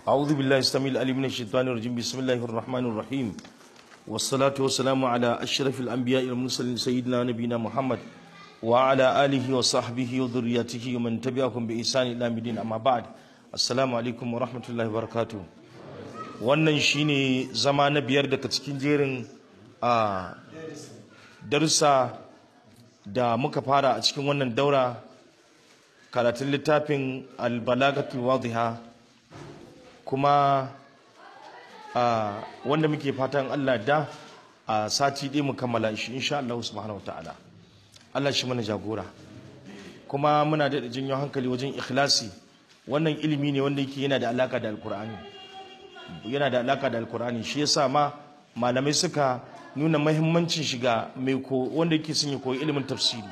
أعوذ بالله السميع العليم من الشيطان الرجيم بسم الله الرحمن الرحيم والصلاة والسلام على أشرف الأنبياء والمرسلين سيدنا نبينا محمد وعلى آله وصحبه وذريته ومن تبعهم بإحسان إلى مدين أما بعد السلام عليكم ورحمة الله وبركاته wannan shine zama na biyar daga cikin jerin a darussa da muka fara a cikin wannan daura karatun littafin albalagatul wadiha kuma a wanda muke fatan Allah da a sati ɗaya mu kammala shi insha Allah subhanahu wataala Allah shi mana jagora kuma muna da jinyo hankali wajen ikhlasi wannan ilimi ne wanda yake yana da alaka da alkur'ani yana da alaka da alkur'ani shi yasa ma malamai suka nuna mahimmancin shiga mai ko wanda yake son ya koyi ilimin tafsiri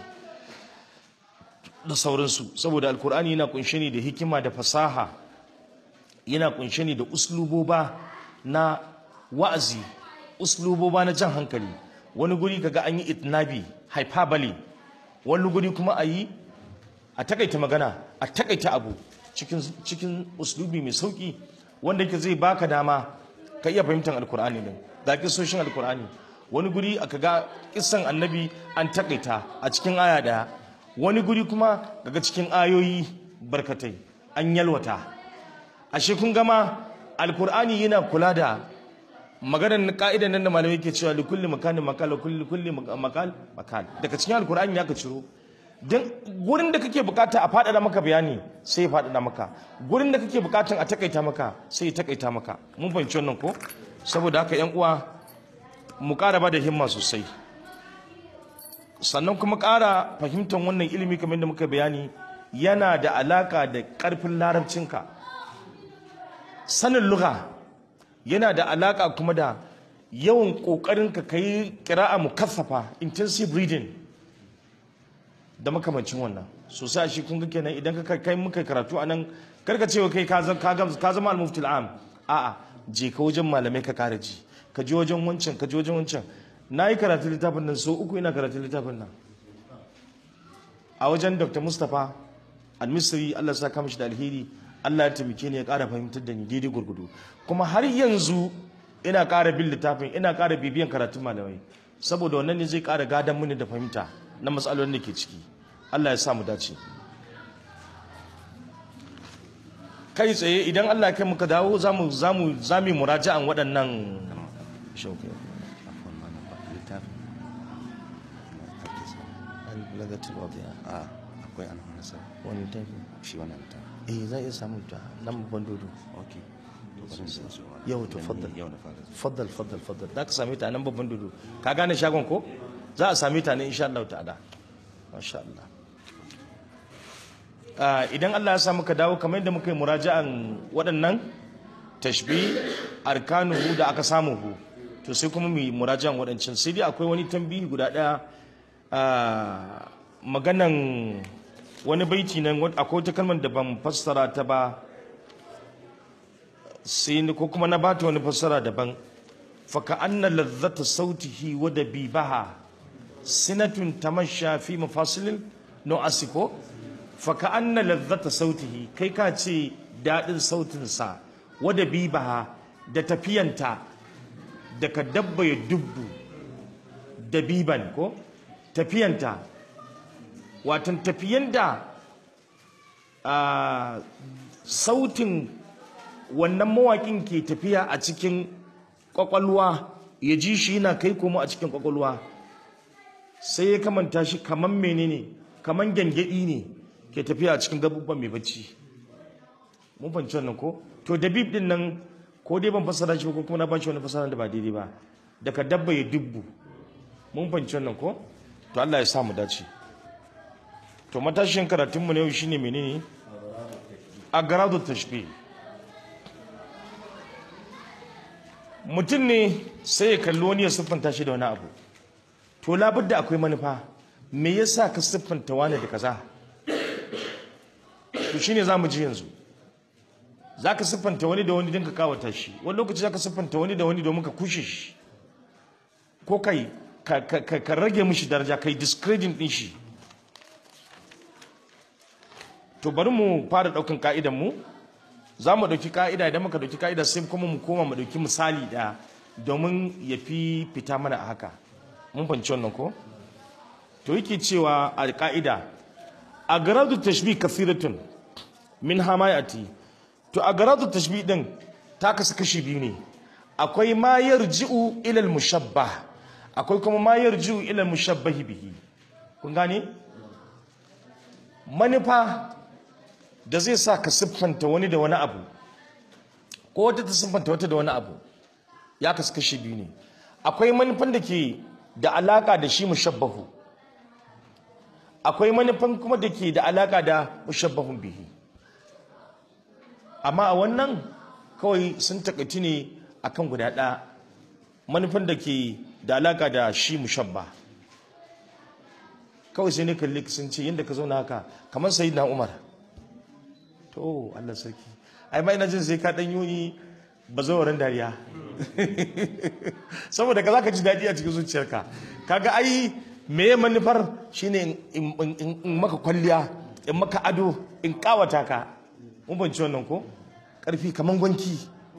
da sauransu saboda alkur'ani yana kunshe ne da hikima da fasaha yana kunshe ne da usluboba na wa'azi usluboba na jan hankali wani guri kaga an yi itnabi hyperbole wani guri kuma a yi a takaita magana a takaita abu cikin cikin uslubi mai sauki wanda yake zai baka dama ka iya fahimtar alkur'ani din ga kisoshin alkur'ani wani guri aka ga kisan annabi an takaita a cikin aya daya wani guri kuma daga cikin ayoyi barkatai an yalwata ashe kun gama alkur'ani yana kula da maganar ka'idan nan da malamai ke cewa li kulli makanin makal kulli kulli makal makal daga cikin alkur'ani ya ka ciro dan gurin da kake bukata a faɗaɗa maka bayani sai ya faɗaɗa maka gurin da kake bukatan a takaita maka sai ya takaita maka mun fahimci wannan ko saboda haka yan uwa mu ƙara ba da himma sosai sannan kuma ƙara fahimtar wannan ilimi kamar da muka bayani yana da alaka da ƙarfin larabcinka sanin lugha yana da alaka kuma da yawan ƙoƙarinka ka yi ƙira'a mukaffafa intensive reading da makamancin wannan sosai shi kun ga kenan idan ka kai muka karatu a nan karka cewa kai ka zama al-muftil am a'a je ka wajen malamai ka kara ji ka je wajen wancan ka je wajen wancan na yi karatu littafin nan so uku ina karatu littafin nan a wajen dr mustapha al-misri allah sa kama shi da alheri allah ya taimake ni ya kara fahimtar da ni daidai gurgudu kuma har yanzu ina kara bin littafin ina kara bibiyan karatun malamai saboda wannan ne zai kara gadon mini da fahimta na matsalolin da ke ciki allah ya sa mu dace kai tsaye idan allah ya kai muka dawo za mu zami muraja'an waɗannan shauke lagatul wadiya a akwai an wani sa wani tafi shi wannan ta eh za iya samun ta nan babban dodo ok to bari sai su yau to faddal yau na fara faddal faddal faddal za ka same ta nan babban dodo ka gane shagon ko za a same ta ne insha Allah ta'ala masha Allah idan Allah ya sa muka dawo kamar yadda muka yi muraja'an waɗannan tashbi arkanuhu da aka samu hu to sai kuma mu yi muraja'an waɗancan sai dai akwai wani tambihi guda ɗaya maganan wani baiti nan akwai wata kalmar da ban fassara ta ba sai ko kuma na bata wani fassara daban faka anna lazzata sautihi wa dabibaha sinatun tamasha fi mafasilin no asiko faka anna lazzata sautihi kai ka ce daɗin sautinsa wa dabibaha da tafiyanta daga dabba ya dubbu dabiban ko tafiyanta watan tafiyan da sautin wannan mawaƙin ke tafiya a cikin ƙwaƙwalwa ya ji shi yana kai komo a cikin ƙwaƙwalwa sai ya kamanta shi kaman menene kaman gyangyaɗi ne ke tafiya a cikin gabubban mai bacci mun fahimci wannan ko to dabib din nan ko dai ban fassara shi ko kuma na bashi wani fassara da ba daidai ba daga dabba ya dubbu mun fahimci wannan ko to Allah ya sa mu dace to matashin karatun mu ne yau shine menene agradu tashbih mutum ne sai ya kalli wani ya siffanta shi da wani abu to labudda akwai manufa me yasa ka siffanta wani da kaza to shine zamu ji yanzu zaka siffanta wani da wani don ka kawata shi wani lokaci zaka siffanta wani da wani domin ka kushe shi ko kai ka rage mishi daraja kai discrediting din shi to bari mu fara daukan ka'idan mu za mu ɗauki ka'ida idan muka ɗauki ka'ida sai kuma mu koma mu ɗauki misali ɗaya domin ya fi fita mana a haka mun fahimci wannan ko to yake cewa a ka'ida a garadu tashbih kasiratun min hamayati to a garadu tashbih din ta kasu kashi biyu ne akwai ma yarji'u ila al-mushabbah akwai kuma ma yarji'u ila al-mushabbah bihi kun gane manufa da zai sa ka siffanta wani da wani abu ko wata ta siffanta wata da wani abu ya kasu kashi biyu ne akwai manufan da ke da alaka da shi mushabbahu akwai manufan kuma da ke da alaka da mushabbahun bihi amma a wannan kawai sun takaici ne akan guda ɗaya manufan da ke da alaka da shi mushabba kawai sai ne kalli sun ce yadda ka zauna haka kamar sayi na umar to allah sarki ai ma ina jin sai ka ɗan yi bazawarin dariya saboda ka za ka ji daɗi a cikin zuciyarka kaga ai me manufar shine in maka kwalliya in maka ado in kawata ka mun banci wannan ko karfi kaman gwanki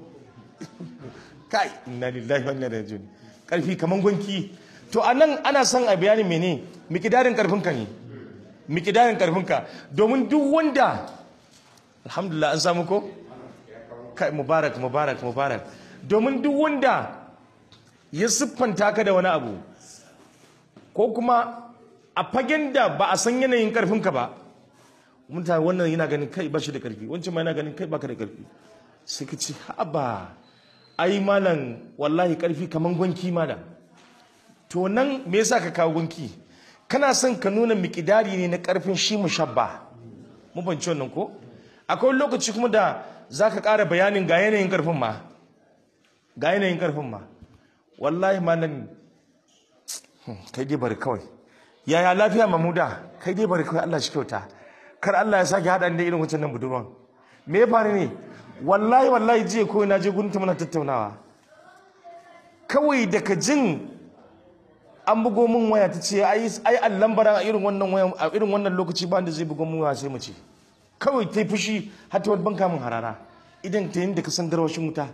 kai inna lillahi wa inna ilaihi raji'un karfi kaman gwanki to anan ana son a bayani mene mikidarin karfin ka ne mikidarin karfin ka domin duk wanda alhamdulillah an samu ko kai mubarak mubarak mubarak domin duk wanda ya siffanta ka da wani abu ko kuma a fagen da ba a san yanayin karfinka ba mutane wannan yana ganin kai ba shi da karfi wancan ma yana ganin kai baka da karfi sai ka ce haba ai malam wallahi karfi kaman gwanki malam to nan me yasa ka kawo gwanki kana son ka nuna mikidari ne na karfin shi mushabba mu banci wannan ko akwai lokaci kuma da zaka ƙara bayanin ga yanayin karfin ma ga yanayin karfin ma wallahi malam kai dai bari kawai yaya lafiya mamuda kai dai bari kawai Allah shi kyauta kar Allah ya sake haɗa da irin wancan nan budurwan me ya faru ne wallahi wallahi jiya ko na je gurin ta muna tattaunawa kawai daga jin an bugo min waya ta ce ai ai allan bara a irin wannan waya a irin wannan lokaci ba da zai bugo min waya sai mu ce kawai ta yi fushi har ta wani banka min harara idan ta yin da ka san garwashin wuta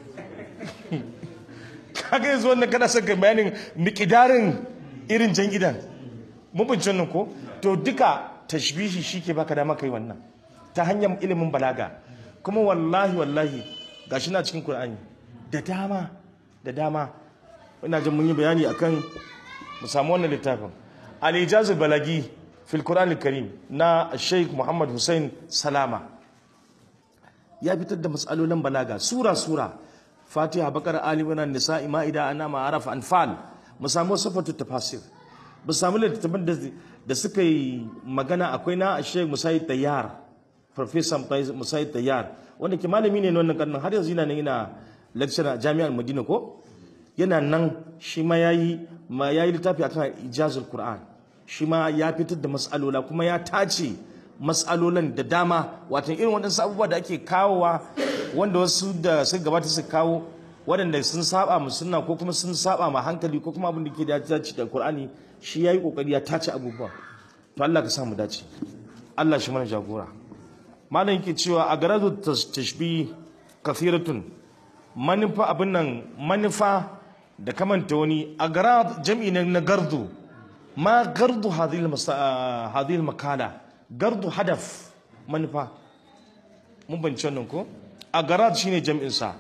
kaga yanzu wannan kana son ka bayanin miƙidarin irin jan gidan mun bince wannan ko to duka tashbihi shike baka dama kai wannan ta hanyar ilimin balaga kuma wallahi wallahi gashi na cikin Qur'ani da dama da dama ina jin mun yi bayani akan mu samu wannan littafin al-ijaz balagi fil Qur'an al-Karim na Sheikh Muhammad Hussein Salama ya fitar da matsalolin balaga sura sura fatiha bakar ali ibn nisa'i ma'ida anama araf anfal mu samu sifatu tafasir mu samu littattafan da da suka yi magana akwai na Sheikh Musaid Tayyar Professor Musaid Tayyar wanda ke malami ne wannan karnin har yanzu yana nan yana lecturer a Jami'ar Madina ko yana nan shi ma yayi ma yayi littafi akan ijazul Qur'an shi ma ya fitar da mas'alola kuma ya tace mas'alolan da dama wato irin waɗansu abubuwa da ake kawowa wanda wasu da suka gabata su kawo waɗanda sun saba mu sunna ko kuma sun saba ma hankali ko kuma abin da ke dace da Qur'ani shi yayi kokari ya tace abubuwa to Allah ka sa mu dace Allah shi mana jagora malam yake cewa a garadu tashbih kathiratun manufa abin nan manufa da kamanta wani a garad jam'i na gardu ma gardu hadhihi makala gardu hadaf manufa mun bance wannan ko a garad shine jam'in sa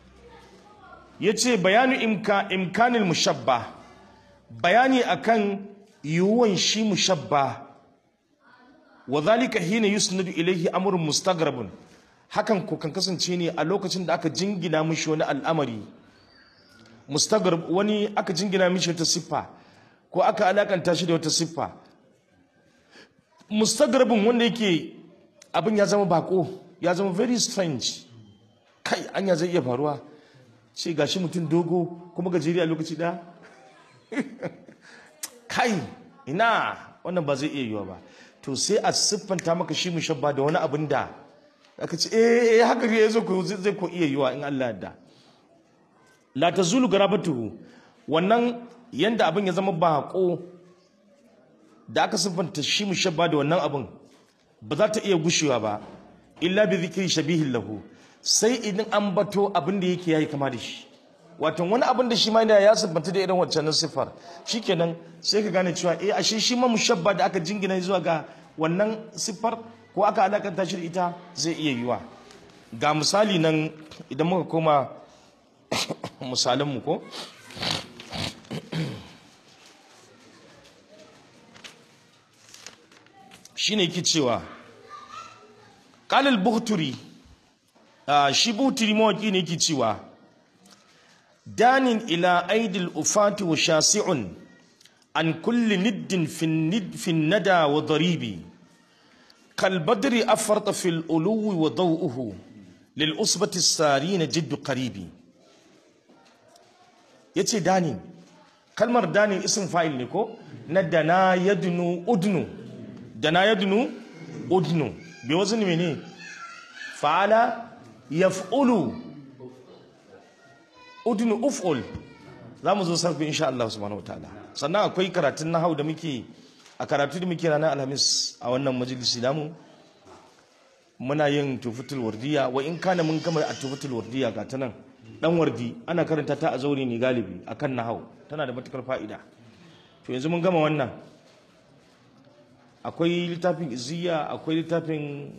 yace bayanu imka imkanil mushabba bayani akan yiwuwan shi mushabba wa zalika hina yusnadu ilayhi amrun mustagrabun hakan ko kan kasance ne a lokacin da aka jingina mishi wani al'amari mustagrab wani aka jingina mishi wata siffa ko aka alakanta shi da wata siffa mustagrabun wanda yake abin ya zama bako ya zama very strange kai anya zai iya faruwa ce gashi mutum dogo kuma gajeri a lokaci da kai ina wannan ba zai iya yiwa ba to sai a siffanta maka shi mushabba da wani abin da aka ce eh haka ne yazo ko zai ko iya yiwa in Allah da la tazulu garabatuhu wannan yanda abin ya zama bako da aka siffanta shi mushabba da wannan abin ba za ta iya gushewa ba illa bi zikri shabihin lahu sai idan an bato abin da yake yayi kama da shi wato wani abin da shi ma yana ya siffanta da irin wancan siffar shikenan sai ka gane cewa eh ashe shi ma mushabba da aka jingina zuwa ga wannan siffar ko aka alakanta shi da ita zai iya yiwa ga misali nan idan muka koma misalin mu ko shine yake cewa qala al-buhturi shi buhturi mawaki ne yake cewa danin ila aidil ufati wa shasi'un an kulli niddin fi nada wa daribi kal badri afarta fil uluwi wa daw'uhu lil usbati sarina jiddu qaribi yace danin kalmar danin isin fa'il ne ko na dana yadnu udnu dana yadnu udnu bi wazni mene fa'ala yaf'ulu udnu uf'ul za mu zo sarfi insha Allah subhanahu wataala sannan akwai karatun nahau da muke a karatu da muke ranar alhamis a wannan majalisi namu muna yin tufutul wardiya wa in kana mun gama a tufutul wardiya ga ta nan dan wardi ana karanta ta a zaure ne galibi akan nahau tana da matukar fa'ida to yanzu mun gama wannan akwai littafin iziya akwai littafin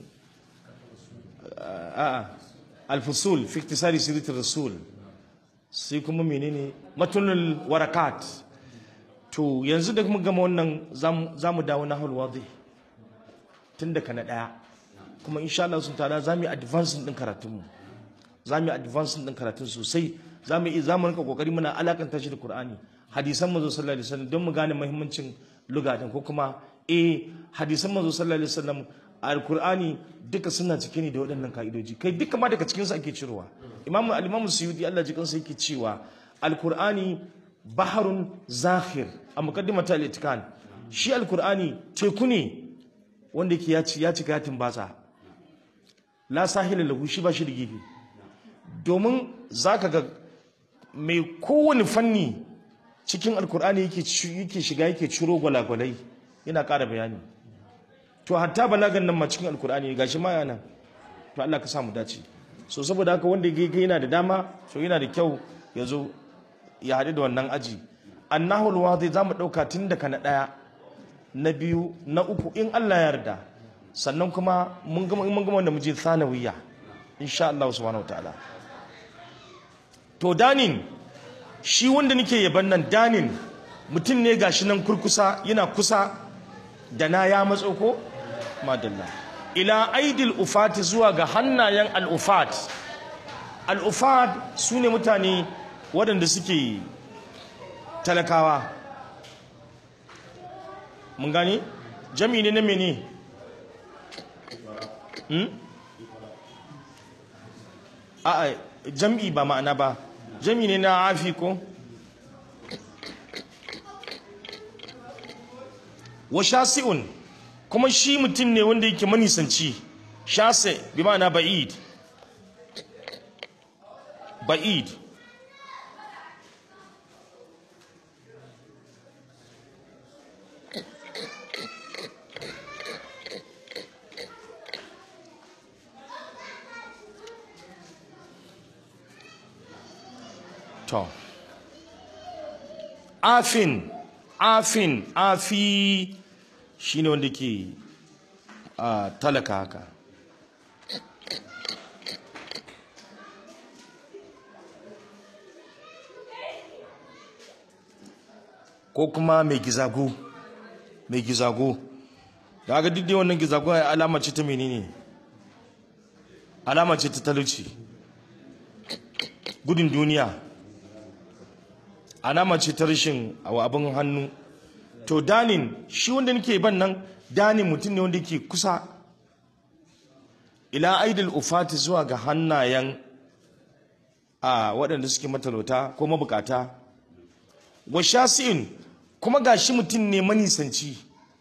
a'a al-fusul fi iktisari siratul rasul sai kuma menene matunul warakat to yanzu da kuma gama wannan za mu dawo na halwadi tun daga na daya kuma insha Allah sun tada za mu yi advancing din karatunmu za mu yi advancing din karatun sosai za mu yi za mu rinka kokari muna alakanta shi da Qur'ani hadisan manzo sallallahu alaihi wasallam don mu gane muhimmancin lugatin ko kuma eh hadisan manzo sallallahu alaihi wasallam alkur'ani duka suna cike ne da waɗannan ka'idoji kai duka ma daga cikinsu ake cirowa imamu al-imamu suyuti Allah ji kansa yake cewa alkur'ani baharun zahir a muqaddimata al-itkan shi alkur'ani teku ne wanda yake ya ci ya cika yatin batsa la sahila lahu shi ba shi da gefe domin zaka ga mai kowane fanni cikin alkur'ani yake yake shiga yake ciro gwalagwalai yana ƙara bayani to hatta balagan nan ma cikin alkur'ani gashi ma yana to Allah ka samu dace so saboda haka wanda ga yana da dama so yana da kyau ya zo ya haɗu da wannan aji annahul wadi zamu ɗauka tun daga na ɗaya na biyu na uku in Allah ya yarda sannan kuma mun gama mun gama wanda muje sanawiyya insha Allah subhanahu wataala to danin shi wanda nake yaban nan danin mutum ne gashi nan kurkusa yana kusa da na ya matso ko madalla ila aidil ufati zuwa ga hannayen al'ufat al'ufat su ne mutane waɗanda suke talakawa mun gani jami ne na mene a jam'i ba ma'ana ba jami ne na afi ko wa shasi'un kuma shi mutum ne wanda yake manisanci shase bi ma'ana ba'id ba'id to afin afin afi shine wanda ke a talaka haka ko kuma mai gizago mai gizago da aka duk wannan gizago ya alama ce ta menene alama ce ta talauci gudun duniya alama ce ta rashin abin hannu to danin shi wanda nake ban nan danin mutum ne wanda ke kusa ila aidil ufati zuwa ga hannayen a waɗanda suke matalauta ko mabukata wa shasi'in kuma ga shi mutum ne manisanci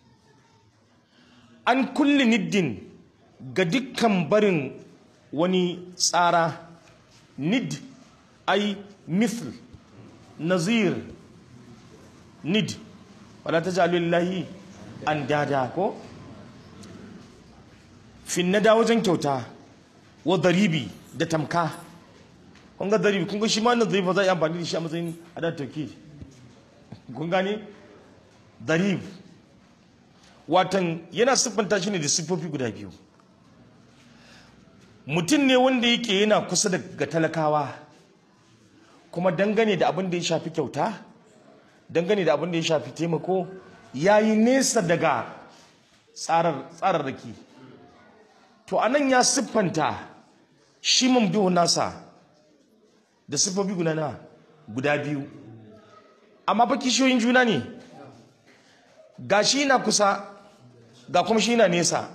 an kulli niddin ga dukkan barin wani tsara nid ai mithl nazir nid wala ta lillahi an dada ko fin na da wajen kyauta wa daribi da tamka kun ga daribi kun ga shi ma wannan daribi za a yi amfani da shi a matsayin adat tauki kun gane darib watan yana siffanta shi ne da siffofi guda biyu mutum ne wanda yake yana kusa da ga talakawa kuma dangane da abin da ya shafi kyauta dangane da abin da ya shafi taimako ya yi nesa daga tsararraki to anan ya siffanta shi mamduhun nasa da siffofi guda na guda biyu amma fa kishiyoyin juna ne ga shi na kusa ga kuma shi na nesa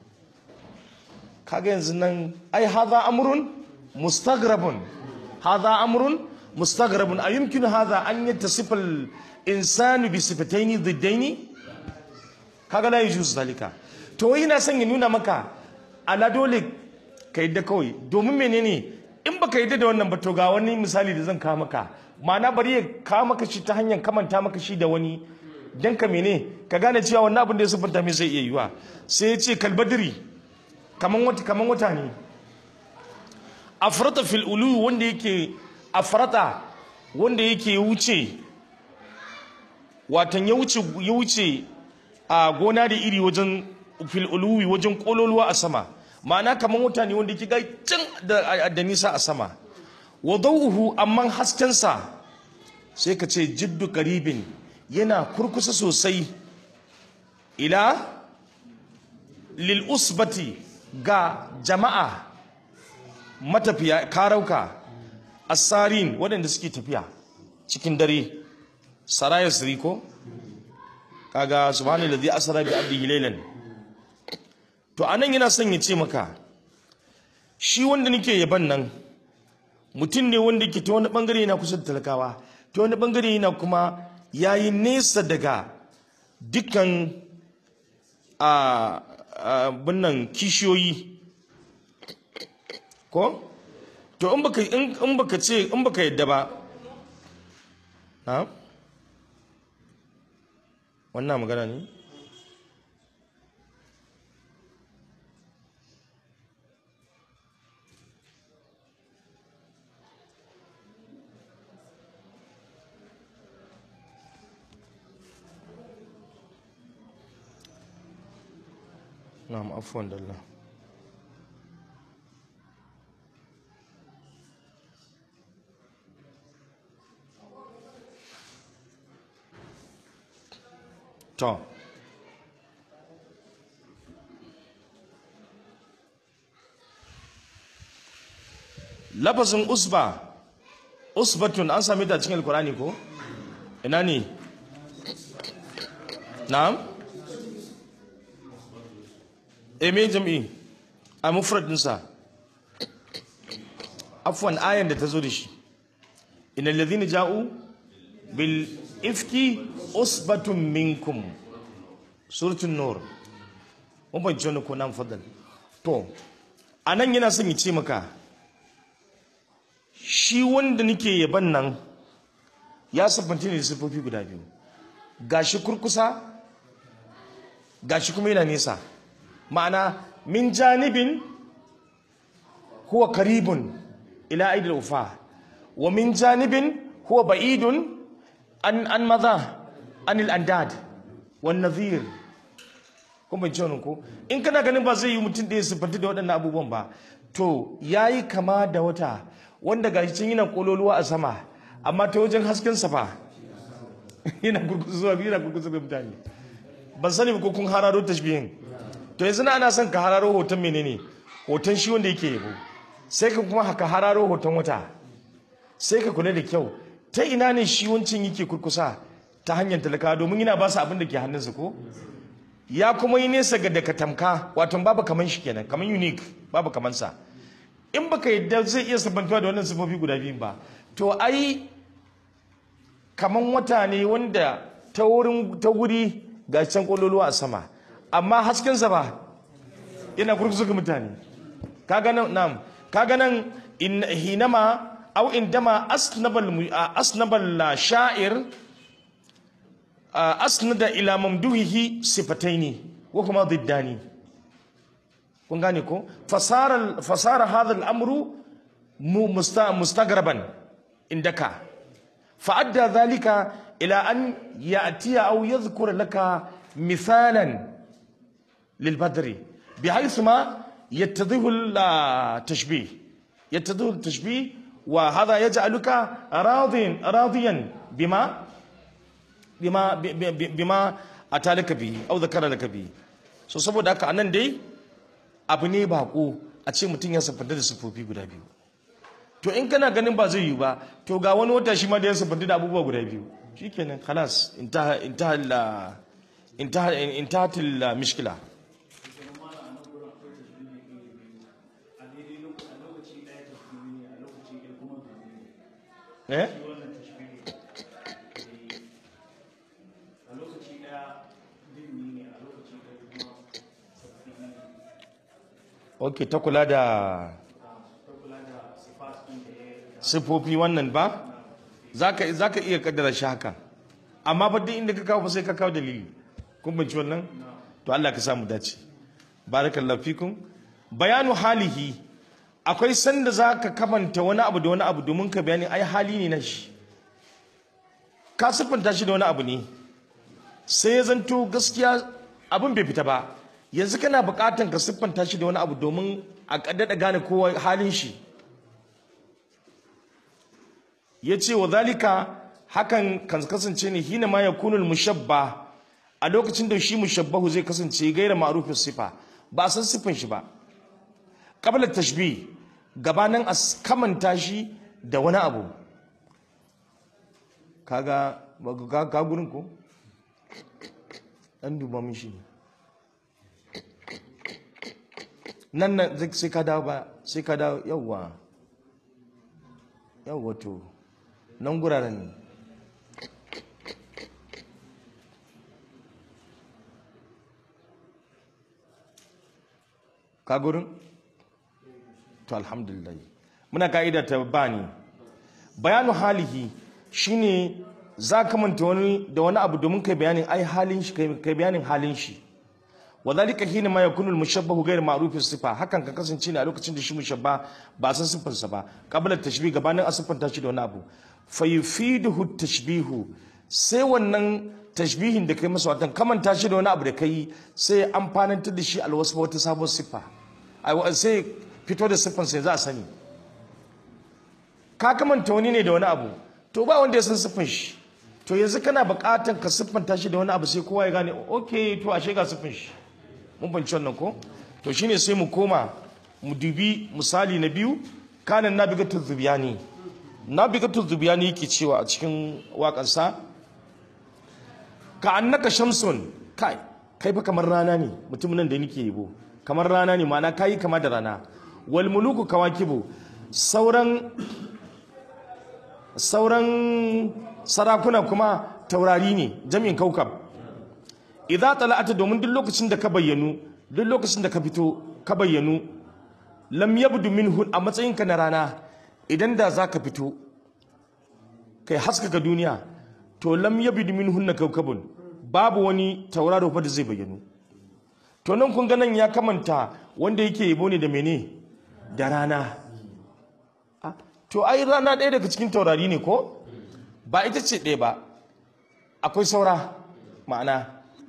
kaga yanzu nan ai haza amrun mustagrabun haza amrun mustagrabun a yumkinu haza an yattasifa al-insanu bi sifataini diddaini kaga la yujuz zalika to yana son ya nuna maka ala dole ka yadda kawai domin menene in baka yadda da wannan ba to ga wani misali da zan kawo maka ma'ana bari ya kawo maka shi ta hanyar kamanta maka shi da wani dan ka mene ka gane cewa wannan abin da ya siffanta mai zai iya yiwa sai ya ce kalbadiri kaman wata kaman wata ne afrata fil ulu wanda yake afrata wanda yake wuce watan ya wuce ya wuce a gona da iri wajen fil uluwi wajen kololuwa a sama ma'ana kaman wata ne wanda yake ga can da, da nisa a sama wa dawuhu amman haskensa sai ka ce jiddu qaribin yana kurkusa sosai ila lil usbati ga jama'a matafiya karauka asarin waɗanda suke tafiya cikin dare saraya ko kaga subhanallazi asra bi abdihi laylan to anan yana son ya ce maka shi wanda nake yaban nan mutum ne wanda yake ta wani bangare yana kusa da talakawa ta wani bangare yana kuma yayi nesa daga dukkan a binnan kishiyoyi ko to in baka in baka ce in baka yadda ba na wannan magana ne na'am afwan dallah to lafazin usba usbatun an sami ta cikin alkurani ko ina ne na'am eme jam'i a mufradinsa afwan ayan da ta zo da shi inal ladhina ja'u bil ifki usbatun minkum suratul nur mun ban jona ko nan fadal to anan yana son ya ce maka shi wanda nake yaban nan ya sabbanci ne da sifofi guda biyu gashi kurkusa gashi kuma yana nesa ma'ana min janibin huwa karibun ila aidil ufa wa min janibin huwa ba'idun an an maza anil andad wan nadhir kun ban ce ko in kana ganin ba zai yi mutum da ya siffanta da waɗannan abubuwan ba to yayi kama da wata wanda gashi can yana kololuwa a sama amma ta wajen hasken sa fa yana gurguzuwa yana gurguzuwa da mutane ban sani ko kun hararo tashbihin to yanzu ana son ka hararo hoton menene hoton shi wanda yake yabo sai ka kuma haka hararo hoton wata sai ka kula da kyau ta ina ne shi wancin yake kurkusa ta hanyar talaka domin yana ba su abin da ke hannunsa ko ya kuma yi nesa ga daga tamka wato babu kaman shi kenan kaman unique babu kaman sa in baka yadda zai iya sabantuwa da wannan sifofi guda biyu ba to ai kaman wata ne wanda ta wurin ta wuri ga can kololuwa a sama amma haskensa ba yana kurkusa ga mutane kaga nan nam kaga nan in hinama aw indama asnabal asnabal sha'ir asnada ila mamduhihi sifataini wa kuma diddani kun gane ko fasara fasara hadha al-amru mu musta mustagraban indaka fa'adda dhalika ila an ya'tiya aw yadhkur laka mithalan للبدر بحيث ما يتضح التشبيه يتضح التشبيه وهذا يجعلك راض راضيا بما بما بما اتى لك به او ذكر لك به so saboda haka anan dai abu ne bako a ce mutum ya siffanta da siffofi guda biyu to in kana ganin ba zai yi ba to ga wani wata shi ma da ya siffanta da abubuwa guda biyu shikenan khalas intaha intaha intaha intaha mishkila eh ok ta kula da sifofi wannan ba za ka iya kaddara shi haka amma ba duk inda ka kawo ba sai ka kawo dalili kun binci wannan to Allah ka samu dace barakallahu fikum bayanu halihi akwai sanda za ka kamanta wani abu da wani abu domin ka bayani ai hali ne na shi ka siffanta shi da wani abu ne sai ya zanto gaskiya abin bai fita ba yanzu kana bukatan ka siffanta shi da wani abu domin a kaddada gane kowa halin shi ya ce wa zalika hakan kan kasance ne hina ma yakunul mushabba a lokacin da shi mushabbahu zai kasance gaira ma'rufin sifa ba a san siffan shi ba qabla tashbih gabanin a kamanta shi da wani abu kaga ka ka gurin ko dan duba min shi nan nan sai ka dawo ba sai ka dawo yawwa yawwa to nan guraren ne ka gurin to alhamdulillah muna ka'ida ta bani bayanu halihi shine za ka manta wani da wani abu domin kai bayanin ai halin shi kai bayanin halin shi wadhalika hina ma yakunu al-mushabbahu ghayr ma'ruf sifa hakan ka kasance ne a lokacin da shi mushabba ba san sifar sa ba qabla tashbih gabanin asifanta shi da wani abu fa yufiduhu tashbihu sai wannan tashbihin da kai masa watan kamanta shi da wani abu da kai sai amfanantar da shi alwasfa wata sabon siffa sai fito da siffan sai za a sani ka kamanta wani ne da wani abu to ba wanda ya san siffan shi to yanzu kana buƙatan ka siffanta shi da wani abu sai kowa ya gane ok to ashe ga siffan shi mun banci wannan ko to shine sai mu koma mu dubi misali na biyu kanan nabigatu zubiyani nabigatu zubiyani yake cewa a cikin waƙansa ka annaka shamsun kai kai fa kamar rana ne mutumin nan da nake yabo kamar rana ne ma'ana kayi kama da rana wal muluku kawakibu sauran sauran sarakuna kuma taurari ne jami'in kaukab idza tala'ata domin duk lokacin da ka bayyanu duk lokacin da ka fito ka bayyanu lam yabdu minhu a matsayinka na rana idan da za ka fito kai haskaka duniya to lam yabdu minhu na kaukabun babu wani tauraro fa da zai bayyanu to nan kun ga nan ya kamanta wanda yake yabo ne da mene da rana to ai rana ɗaya daga cikin taurari ne ko ba ita ce ɗaya ba akwai saura ma'ana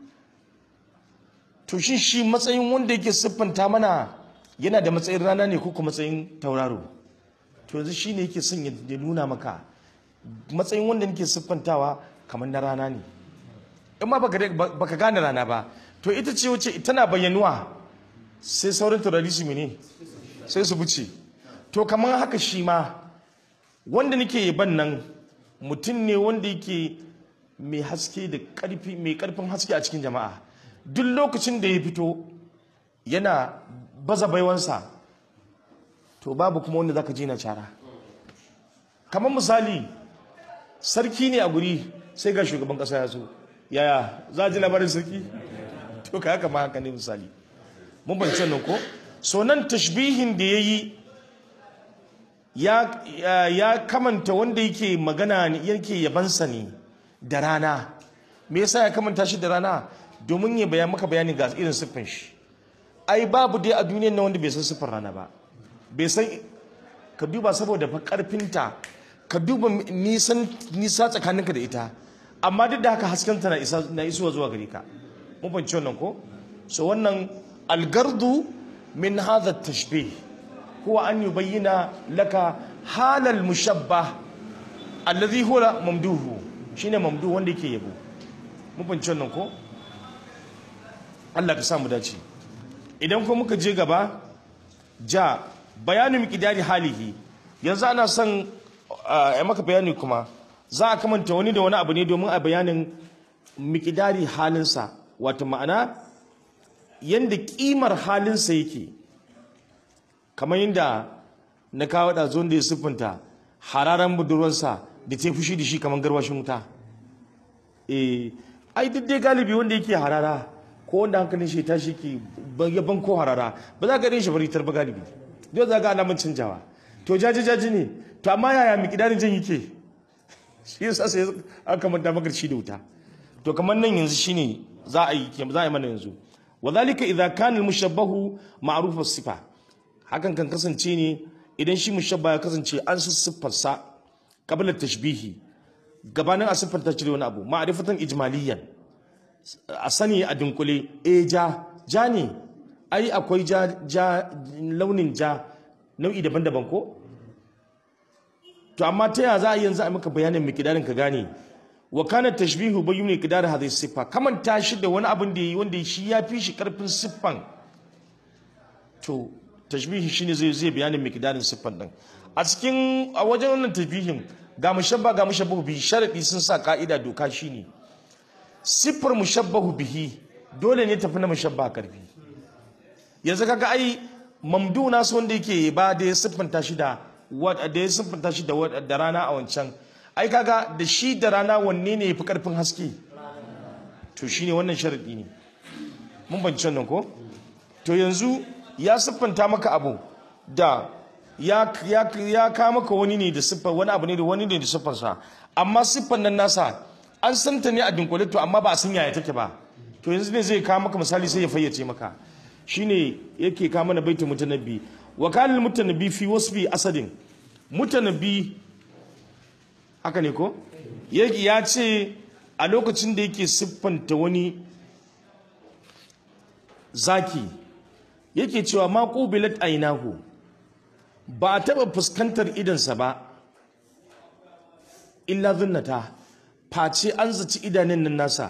to shi shi matsayin wanda yake siffanta mana yana da matsayin rana ne ko kuma matsayin tauraro to yanzu shi ne yake son ya nuna maka matsayin wanda nake siffantawa kamar na rana ne in ma baka gane rana ba to ita ce wace tana bayyanuwa sai sauran taurari su mene sai su buce to kamar haka shi ma wanda nake yaban nan mutum ne wanda yake mai haske da karfi mai karfin haske a cikin jama'a duk lokacin da ya fito yana baza baiwansa to babu kuma wanda zaka ji na cara kamar misali sarki ne a guri sai ga shugaban kasa ya so yaya za a ji labarin sarki to ka haka ma haka ne misali mun ban nan ko so nan tashbihin da ya yi ya kamanta wanda yake magana yake yabansa ne da rana me yasa ya kamanta shi da rana domin ya bayan maka bayani ga irin siffin shi ai babu dai a duniyar na wanda bai san siffar rana ba bai san ka duba saboda fa karfinta ka duba nisan nisa tsakaninka da ita amma duk da haka haskenta na isa na isuwa zuwa gare ka mun fahimci wannan ko so wannan algardu min hadha tashbih huwa an yubayyana laka halal mushabbah alladhi huwa mamduhu shine mamdu wanda yake yabo mun fahimci wannan ko Allah ka sa mu dace idan kuma muka je gaba ja bayanin miqdari halihi yanzu ana son a maka bayani kuma za a kamanta wani da wani abu ne domin a bayanin miqdari halinsa wato ma'ana yanda kimar halinsa yake kamar yadda na kawo da zuwan da ya siffinta hararan budurwarsa da ta fushi da shi kamar garwashin wuta eh ai duk dai galibi wanda yake harara ko wanda hankalin shi ta shi ke yaban ko harara ba za ka gane shi bari tarba galibi dole za ga alamun canjawa to jaji jaji ne to amma yaya mikidarin jan yake shi yasa sai aka manta maka shi da wuta to kamar nan yanzu shine za a yi za a yi mana yanzu wadhalika idza kana al-mushabbahu ma'ruf as-sifa hakan kan kasance ne idan shi mushabba ya kasance an siffarsa qabla tashbihi gabanin a siffar ta cire wani abu ma'rifatan ijmaliyan a sani a dunkule e ja ja ne ai akwai ja ja launin ja nau'i daban-daban ko to amma ta yaya za a yanzu a maka bayanin miqdarin ka gane wa kana tashbihu bayyun miqdar hadhihi siffa kaman ta shi da wani abin da yayi wanda shi ya fi shi karfin siffan to tashbihi shine zai zai bayanin miqdarin siffan din a cikin a wajen wannan tashbihin ga mushabba ga mushabbahu bi sharadi sun sa ka'ida doka shine siffar mushabbahu bihi dole ne tafi na mushabba karfi yanzu kaga ai mamdu nasu wanda yake ba da ya siffanta shi da da ya siffanta shi da da rana a wancan ai kaga da shi da rana wanne ne yafi karfin haske to shine wannan sharadi ne mun banci wannan ko to yanzu ya siffanta maka abu da ya ya ya ka maka wani ne da siffar wani abu ne da wani ne da siffarsa amma siffar nan nasa an santa ne a dunkule to amma ba a san yaya take ba to yanzu ne zai kawo maka misali sai ya fayyace maka shine yake kawo mana baitul mutanabbi wa kana mutanabbi fi wasfi asadin mutanabbi haka ne ko ya ce a lokacin da yake siffanta wani zaki yake cewa ma qubilat ainahu ba a taba fuskantar idansa ba illa zunnata face an zaci idanun nan nasa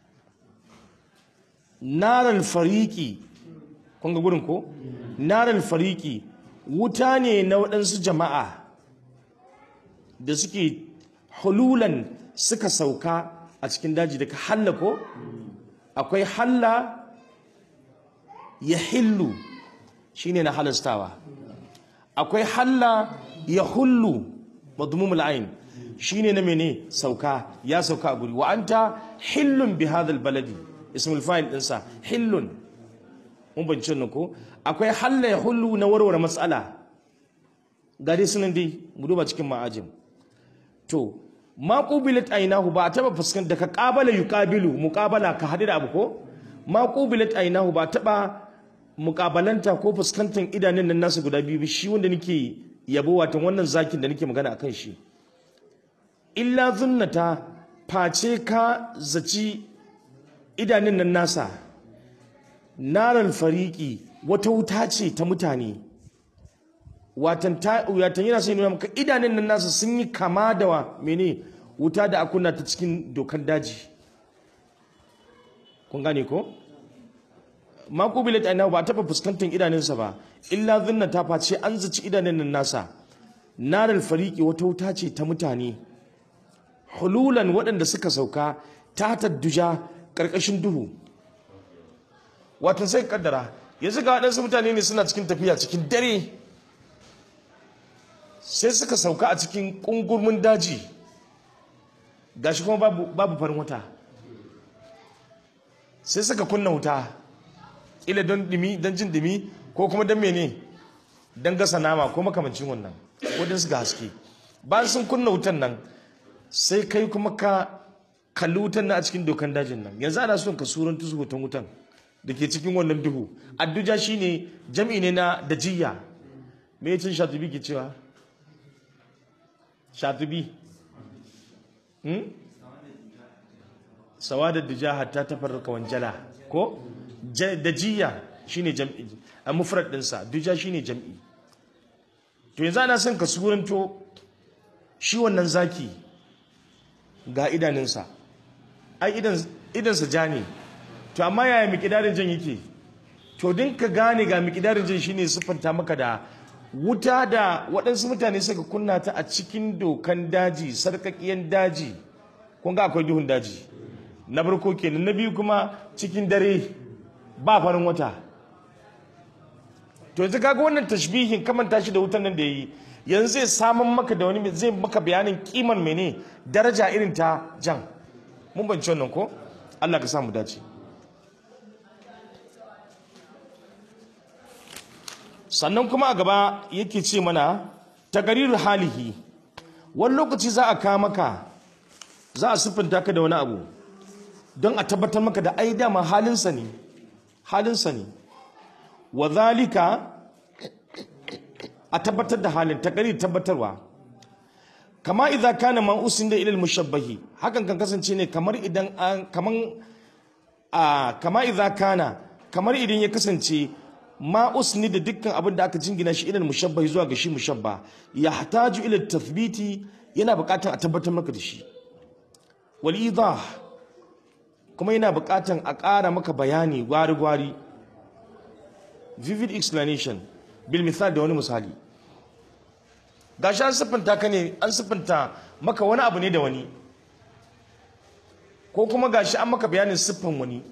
naral fariki kun ga gurin ko naral fariki wuta ne na waɗansu jama'a da suke hululan suka sauka a cikin daji daga halla ko akwai halla ya hillu shine na halastawa akwai halla ya hullu madmumul ain shine na mene sauka ya sauka a guri wa anta hillun bi hadha baladi ismul fa'il dinsa hillun mun bance nan ko akwai halla ya hullu na warware matsala ga dai sunan dai mu duba cikin ma'ajim to ma qubilat aynahu ba taba fuskan da ka qabala yuqabilu muqabala ka hadu da abu ko ma qubilat aynahu ba taba muqabalanta ko fuskantar idanun nan nasu guda biyu shi wanda nake yabo watan wannan zakin da nake magana akan shi illa zunnata face ka zaci idanun nan nasa naral fariki wata wuta ce ta mutane watan ta watan yana sai nuna maka idanun nan nasa sun yi kama da wa mene wuta da akunna ta cikin dokan daji kun gane ko ma kubilat aina ba taba fuskantar idanunsa ba illa zunnata face an zaci idanun nan nasa naral fariki wata wuta ce ta mutane hululan waɗanda suka sauka ta tadduja ƙarƙashin duhu watan sai kaddara yanzu ga waɗansu mutane ne suna cikin tafiya cikin dare sai suka sauka a cikin ƙungurmin daji gashi kuma babu, babu farin wata sai suka kunna wuta ila don dimi don jin dimi ko kuma don mene don gasa nama ko makamancin wannan ko don suka haske bayan sun kunna wutan nan sai kai kuma ka kalli wutan na a cikin dokan dajin nan yanzu ana son ka suran tusu hoton wutan da ke cikin wannan duhu adduja shine jam'i ne na dajiya me yacin shatubi ke cewa shatubi hmm? sawadar duja hatta ta farraka wanjala ko Ja- dajiya shine jam'i a mufrad ɗinsa duja shine jam'i to yanzu ana son ka suranto shi wannan zaki ga idanunsa ai idan idansa ja ne to amma yaya mikidarin jan yake to din ka gane ga mikidarin jan shine siffanta maka da wuta da waɗansu mutane suka kunna ta a cikin dokan daji sarkakiyan daji kun ga akwai duhun daji na farko kenan na biyu kuma cikin dare ba farin wata to yanzu kaga wannan tashbihin kamanta shi da wutan nan da yayi yanzu zai samun maka da wani zai maka bayanin kiman mene daraja irin ta jan mun banci wannan ko Allah ka samu dace sannan kuma a gaba yake ce mana taqrirul halihi wani lokaci za a kawo maka za a siffanta ka da wani abu don a tabbatar maka da ai dama halinsa ne halinsa ne wa zalika a tabbatar da halin takari tabbatarwa kama idza kana man usinda ila al-mushabbahi hakan kan kasance ne kamar idan an kaman a kama idza kana kamar idan ya kasance ma usni da dukkan abin da aka jingina shi ila al-mushabbahi zuwa ga shi mushabba yahtaju ila tathbiti yana buƙatar a tabbatar maka da shi wal idah kuma yana buƙatar a ƙara maka bayani gwari gwari vivid explanation bil misal da wani misali gashi an siffanta ka ne an siffanta maka wani abu ne da wani ko kuma gashi an maka bayanin siffan wani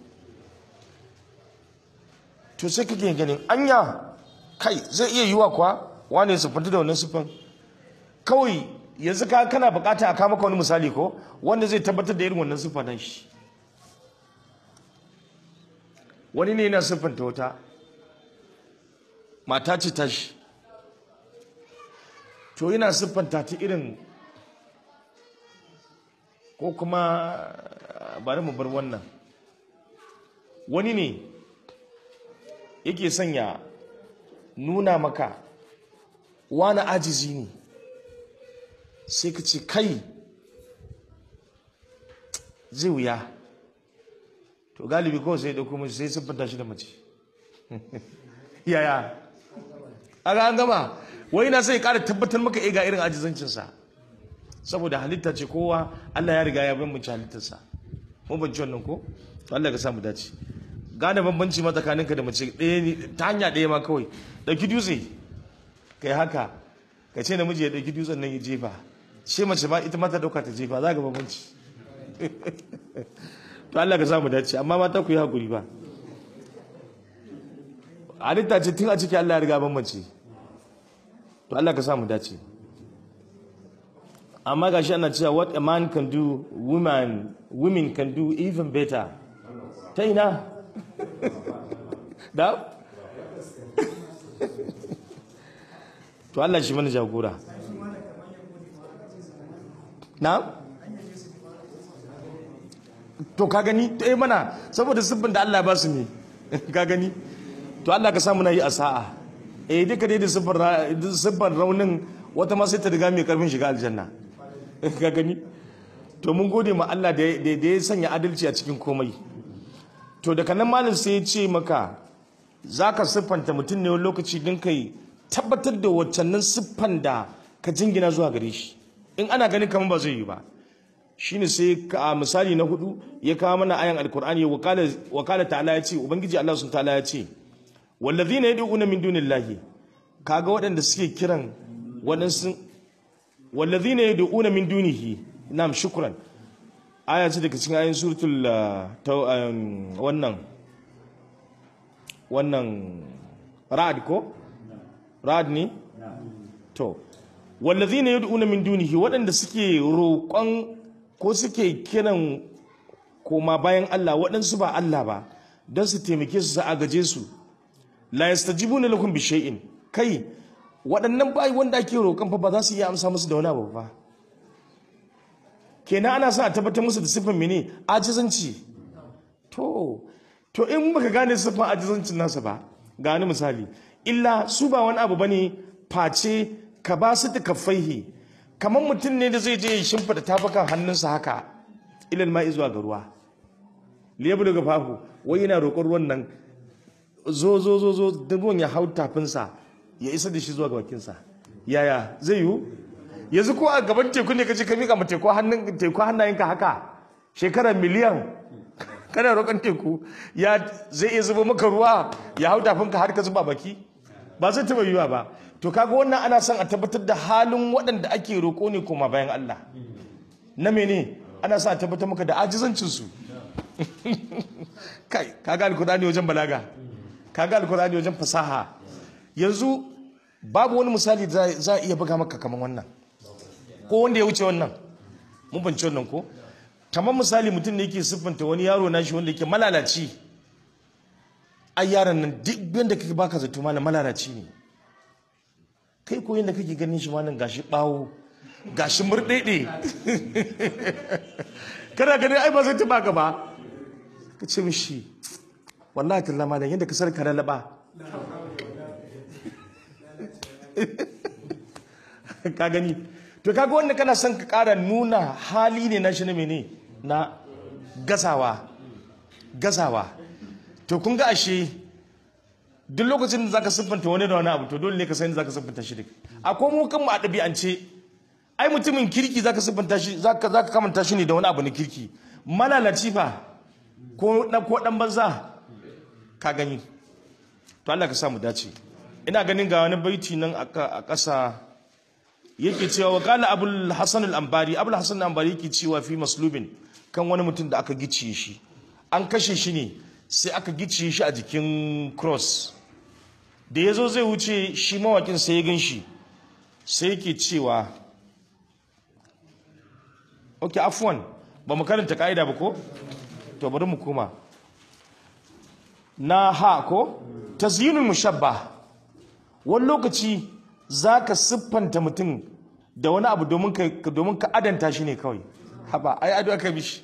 to sai kake ganin anya kai zai iya yiwa kuwa wane siffanta da wannan siffan kawai yanzu ka kana bukata a kama maka wani misali ko wanda zai tabbatar da irin wannan siffa nan shi wani ne yana siffanta wata mata ce tashi to yana siffanta ta irin ko kuma bari mu bar wannan wani ne yake sanya nuna maka wani ajizi ne sai ka ce kai zai wuya to galibi kawai sai ɗauko mace sai siffanta shi da mace yaya a ga an gama wai na sai ƙara tabbatar maka ga irin ajizancinsa saboda halitta ce kowa Allah ya riga ya bambance halittarsa mun bance wannan ko to Allah ka sa mu dace gane bambanci ma tsakaninka da mace ɗaya ne ta hanya ɗaya ma kawai ɗauki dutse kai haka ka ce namiji ya ɗauki dutsen nan ya jefa ce mace ma ita ma ta ɗauka ta jefa za ka bambanci to Allah ka sa mu dace amma mata ku yi hakuri ba halitta ce tun a ciki Allah ya riga bambance to Allah ka sa mu dace amma gashi ana cewa what a man can do women women can do even better ta ina da to Allah shi mana jagora na to ka gani eh mana saboda siffin da Allah ba su ne ka gani to Allah ka samu na yi a sa'a eh duka dai da siffar raunin wata ma sai ta riga mai karfin shiga aljanna ka gani to mun gode ma Allah da ya sanya adalci a cikin komai to daga nan malam sai ya ce maka za ka siffanta mutum ne wani lokaci don kai tabbatar da waccannan siffan da ka jingina zuwa gare shi in ana ganin kamar ba zai yi ba shine sai a misali na hudu ya kawo mana ayan alkur'ani wakala ta'ala ya ce ubangiji Allah sun ta'ala ya ce wallazina yad'una min dunillahi kaga waɗanda suke kiran waɗansu wallazina yad'una min dunihi na'am shukran aya ce daga cikin ayin suratul wannan wannan ra'd ko ra'd ne to wallazina yad'una min dunihi waɗanda suke roƙon ko suke kiran koma bayan Allah waɗansu ba Allah ba don su taimake su su agaje su la yastajibuna lakum bi shay'in kai waɗannan bayi wanda ake roƙon fa ba za su iya amsa musu da wani abu ba kenan ana sa a tabbatar musu da siffin mene ajizanci to to in baka gane siffan ajizancin nasa ba ga wani misali illa su ba wani abu bane face ka ba su ta kafaihi kamar mutum ne da zai je ya shimfida tafakan hannunsa haka ilal ma'i zuwa ga ruwa lebulu ga fahu wai yana roƙon ruwan nan zo zo zo zo da ruwan ya hau tafinsa ya isa da shi zuwa ga bakinsa yaya zai yiwu yanzu ko a gaban teku ne kace ka mika ma teku hannun teku hannayenka haka shekara miliyan kana roƙon teku ya zai iya zuba maka ruwa ya hau tafinka har ka zuba baki ba zai taɓa yiwuwa ba to kaga wannan ana son a tabbatar da halin waɗanda ake roƙo ne koma bayan Allah na mene ana son a tabbatar maka da ajizancinsu kai kaga alkurani wajen balaga kaga alkurani wajen fasaha yanzu babu wani misali da za a iya buga maka kamar wannan ko wanda ya wuce wannan mun banci wannan ko kamar misali mutum ne yake siffanta wani yaro na shi wanda yake malalaci ai yaron nan duk yadda kake baka zato malam malalaci ne kai ko yadda kake ganin shi malam gashi bawo gashi murɗeɗe kana ganin ai ba zai taba ka ba ka ce mishi wallahi talla malam yadda ka sarka lalaba ka gani to kaga wanda kana son ka kara nuna hali ne na shi na mene na gazawa gazawa to kun ga ashe duk lokacin da zaka siffanta wani da wani abu to dole ne ka san zaka siffanta shi duk akwai mu kan mu a ɗabi'ance ai mutumin kirki zaka siffanta shi zaka zaka kamanta shi ne da wani abu na kirki malalaci fa ko dan ko dan banza ka gani to Allah ka sa mu dace ina ganin ga wani baiti nan a ƙasa yake cewa wa qala abul hasan al-anbari abul hasan al-anbari yake cewa fi maslubin kan wani mutum da aka gicciye shi an kashe shi ne sai aka gicciye shi a jikin cross da yazo zai wuce shi mawakin sai ya gan shi sai yake cewa ok afwan ba mu karanta ka'ida ba ko to bari mu koma na ha ko tazyinul mushabba wani lokaci za ka siffanta mutum da wani abu domin ka domin ka adanta shi ne kawai haba ai ado aka mishi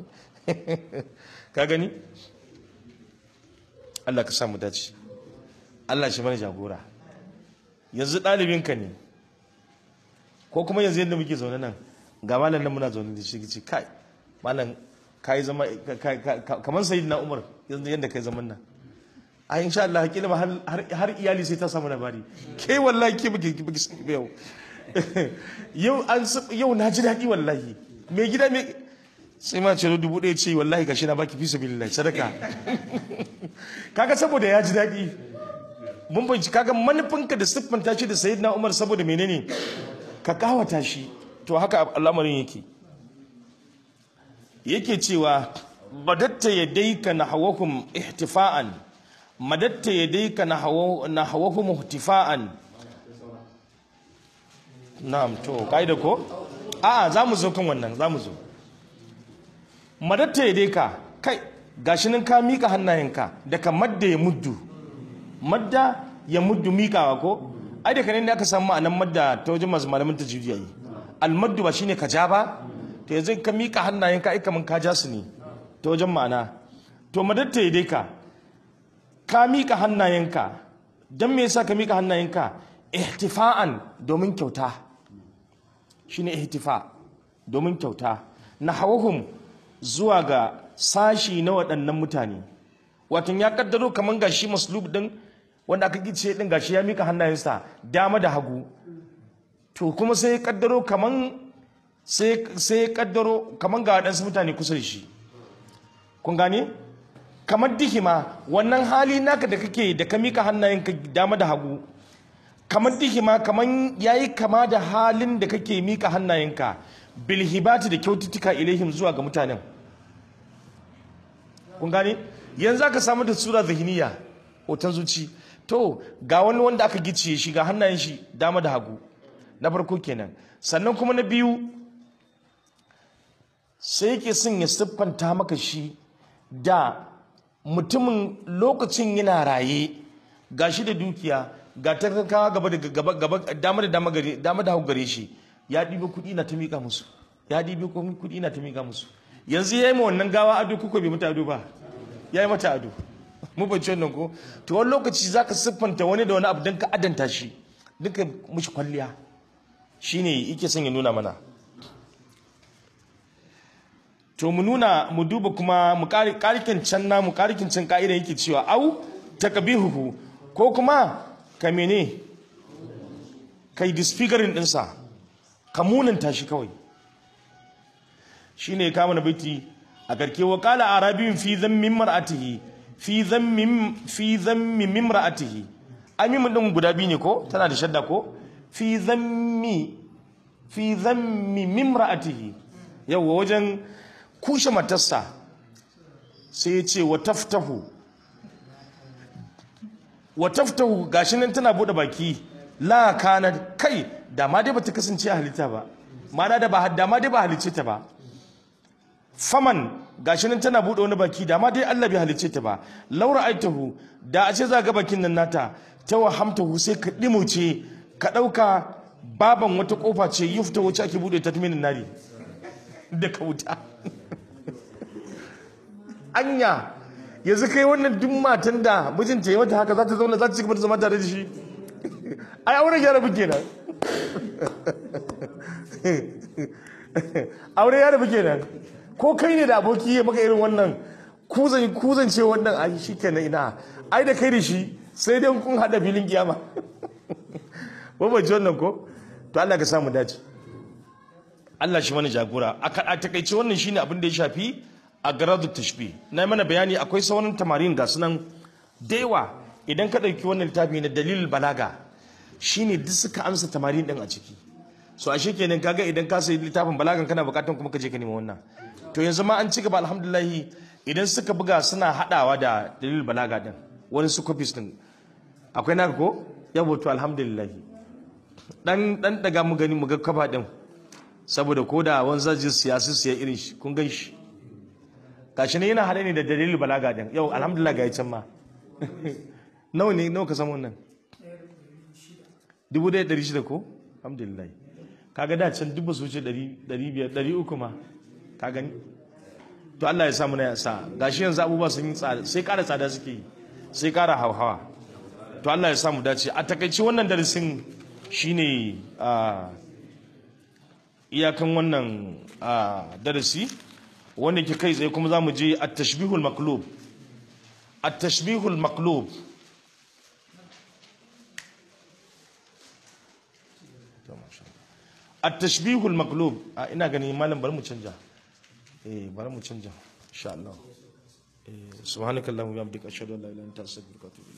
ka gani Allah ka samu dace Allah shi mana jagora yanzu ɗalibinka ne ko kuma yanzu yadda muke zaune nan ga malam nan muna zaune da shi ce kai malam kai zama kamar sayyidina Umar yanzu yadda kai zaman nan a insha Allah hakila ma har iyali sai ta samu labari ke wallahi ke buke buke yau yau an yau na ji daɗi wallahi mai gida mai sai ma ce dubu ɗaya ce wallahi gashi na baki fi sabilillah sadaka kaga saboda ya ji daɗi mun banci kaga manufinka da siffanta shi da sayyidina Umar saboda menene ka kawata shi to haka al'amarin yake yake cewa badatta yadayka nahwakum ihtifa'an madatta yadayka nahwahum ihtifa'an na'am to kaida ko a'a zamu zo kan wannan zamu zo madatta yadayka kai gashi nan ka mika hannayenka daga madda ya muddu madda ya muddu mikawa ko ai da kanin da aka samu ma'anan madda ta wajen masu malamin tajwidi yayi almaddu ba shine ka ja ba to yanzu ka mika hannayenka ai kaman ka ja su ne ta wajen ma'ana to madatta yadayka ka mika hannayenka don me yasa ka mika hannayenka ihtifa'an domin kyauta shine ihtifa domin kyauta nahawhum zuwa ga sashi na waɗannan mutane watan ya kaddaro kaman gashi maslub din wanda aka gice din gashi ya mika hannayensa dama da hagu to kuma sai ya kaddaro kaman sai sai ya kaddaro kaman ga waɗansu mutane kusa da shi kun gane kamar dihima wannan hali naka da kake da ka mika hannayenka dama da hagu kamar dihima kamar yayi kama da halin da kake mika hannayenka bilhibati da kyaututtuka ilaihim zuwa ga mutanen kun gane yanzu aka samu da sura zahiniya hoton zuci to ga wani wanda aka gicciye shi ga hannayen shi dama da hagu na farko kenan sannan kuma na biyu sai yake son ya siffanta maka shi da mutumin lokacin yana raye ga shi da dukiya ga talakawa gaba da gaba gaba dama da dama gare dama da hagu gare shi ya ɗibi kuɗi na ta miƙa musu ya ɗibi kuɗi na ta miƙa musu yanzu ya yi ma wannan gawa ado kuka bai mata ado ba ya yi mata ado mu bance wannan ko to wani lokaci za ka siffanta wani da wani abu don ka adanta shi duka mushi kwalliya shine yake son ya nuna mana to mu nuna mu duba kuma mu karikin can na mu karikin can ka'ida yake cewa au takabihuhu ko kuma ka mene kai disfiguring dinsa ka munanta shi kawai shine kama na baiti a karke wa qala arabiyun fi dhammin mar'atihi fi dhammin fi dhammi mimra'atihi amimin din guda biyu ne ko tana da shadda ko fi dhammi fi dhammi mimra'atihi yawa wajen kushe matarsa sai ya ce wa taftahu wa taftahu gashi nan tana bude baki la kana kai da ma dai bata kasance a halitta ba ma'ana da ba da ma dai ba halicce ta ba faman gashi nan tana bude wani baki da ma dai Allah bai halicce ta ba laura aitahu da a ce za ga bakin nan nata ta wahamtahu sai ka dimuce ka dauka baban wata kofa ce yufta wacce ake bude ta tumin nari da ka wuta anya yanzu kai wannan duk matan da mijinta ya mata haka za ta zauna za ta cigaba da zama tare da shi ai aure ya rabu kenan aure ya rabu kenan ko kai ne da aboki ya maka irin wannan kuzan kuzan ce wannan ai shi kenan ina ai da kai da shi sai dai kun hada filin kiyama ba ba ji wannan ko to Allah ka samu dace Allah shi mana jagora a takaice wannan shine abin da ya shafi a garadu tashbih na mana bayani akwai sauran tamarin ga sunan da yawa idan ka ɗauki wannan littafi na dalilul balaga shine duk suka amsa tamarin din a ciki so ashe kenan kaga idan ka sayi littafin balagan kana bukatan kuma ka je ka nemi wannan to yanzu ma an ci gaba alhamdulillah idan suka buga suna hadawa da dalilul balaga din wani su copies din akwai naka ko yabo to alhamdulillah dan dan daga mu gani mu ga kafa din saboda ko da wani zaji siyasi siya irin shi kun gan shi gashi ne yana haɗe ne da dalilin balaga din yau alhamdulillah ga can ma nawa ne nawa ka samu wannan dubu ɗaya ɗari shida ko alhamdulillah kaga da can dubu su wuce ɗari biyar ɗari uku ma ka gani to Allah ya samu na yasa gashi yanzu abubuwa sun yi tsada sai ƙara tsada suke yi sai ƙara hauhawa to Allah ya samu dace a takaice wannan darasin shine iyakan wannan darasi wanda ke kai tsaye kuma za mu je a tashbihul maklub a tashbihul maklub a tashbihul maklub a ina gani malam bari mu canja eh bari mu canja insha Allah eh subhanakallahumma wa bihamdika ashhadu an la ilaha illa anta astaghfiruka wa atubu